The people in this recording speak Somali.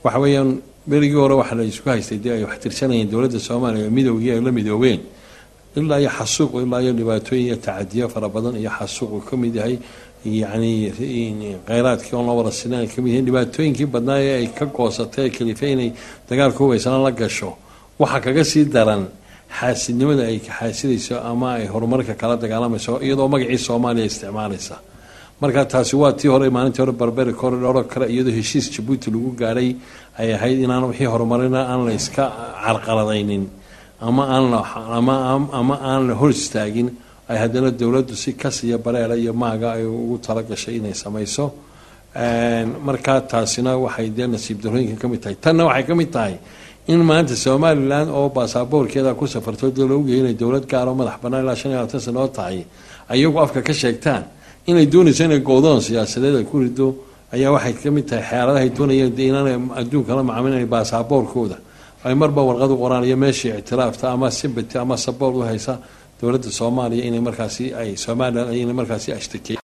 waxa weeyaan berigii hore waxa la isku haystay dee ay wax tirsanayeen dowladda soomaaliya midoogii ay la midoobeen ilaa iyo xasuuq ilaa iyo dhibaatooyin iyo tacadiyo fara badan iyo xasuuq uu ka mid yahay yacni kheyraadkii oon la wada sinan ay kamid yihiin dhibaatooyinkii badnaa ee ay ka goosatay ee kalifa inay dagaalka hubaysana la gasho waxaa kaga sii daran xaasidnimada ay xaasidayso ama ay horumarka kala dagaalamayso iyadoo magacii soomaaliya isticmaalaysa marka taasi waa tii hore maalintii hore barberi koridhoro kale iyadoo heshiis jabuuti lagu gaadhay ay ahayd inaan wixii horumarina aan la iska carqaladaynin ama aan la ama aan la hor istaagin ay haddana dowladdu si kasiyo bareera iyo maaga ay ugu talagashay inay samayso markaa taasina waxay dee nasiib darooyinka ka mid tahay tanna waxay ka mid tahay in maanta somalilan oo baasaboorkeeda ku safarto dee la ogyahay inay dowlad gaaroo madax bannaan ilaa shan iyo labaatan sano oo tahay ayagu afka ka sheegtaan inay doonayso inay goodoon siyaasadeed ay ku rido ayaa waxay ka mid tahay xeeladahay doonayeen dee inaanay adduunka la macaamilayn baasaboorkooda ay marba warqad u qoraan iyo meeshii ictiraafta ama simbati ama saboor u haysa dowladda soomaaliya inay markaasi ay somalilan inay markaasi ashtakey